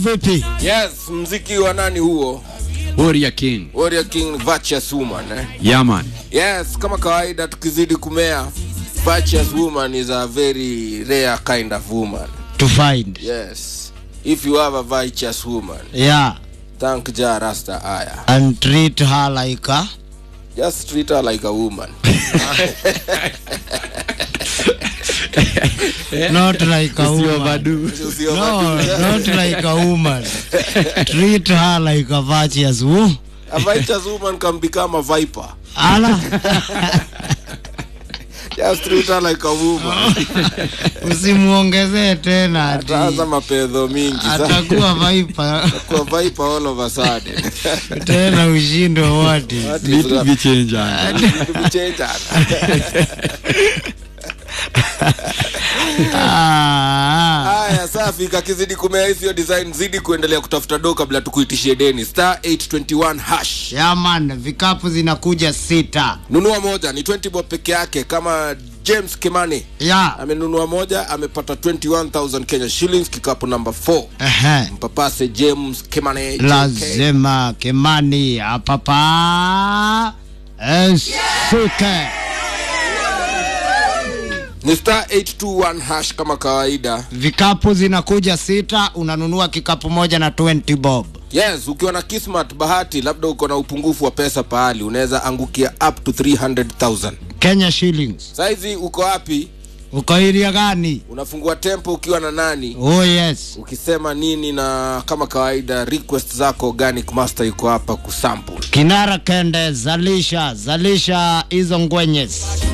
Vipi? Yes, mziki wa nani huo? Warrior King. Warrior King Virtuous Woman eh? Yeah, man. Yes, kama kawaida tukizidi kumea Virtuous Woman is a very rare kind of woman. To find. Yes. If you have a virtuous woman, Yeah. thank Jah Rasta Aya. And treat her like a Just treat her like a woman. not like a woman. Usiovadu. Usio- No, not like a woman. treat her like a virtuous woman. A virtuous woman can become a viper. Ala. Just treat her like a woman. Usimuongezee tena ati Ataanza mapedho mingi sana. atakuwa vaipa Kwa viper all of a sudden. tena ushindo wote. What is Vitu that? vichenjana. Vitu vichenjana. Ah, Haya, safi. Kakizidi kumea hiyo design, zidi kuendelea kutafuta do kabla tukuitishie deni. Star 821 hash. yeah man, vikapu zinakuja sita. Nunua moja ni 20 bob peke yake, kama James Kimani Yeah. amenunua moja, amepata 21000 Kenya shillings, kikapu number 4. Ehe. Mpapase James Kimani. JK. lazima Kimani apapa esuke Ni star 821 hash kama kawaida. vikapu zinakuja sita, unanunua kikapu moja na 20 bob. Yes, ukiwa na kismat bahati, labda uko na upungufu wa pesa pahali, unaweza angukia up to 300,000. Kenya shillings. Saizi uko wapi? Uko area gani? Unafungua tempo ukiwa na nani? Oh yes. ukisema nini na kama kawaida request zako organic master yuko hapa kusample Kinara Kende, zalisha zalisha hizo ngwenyes.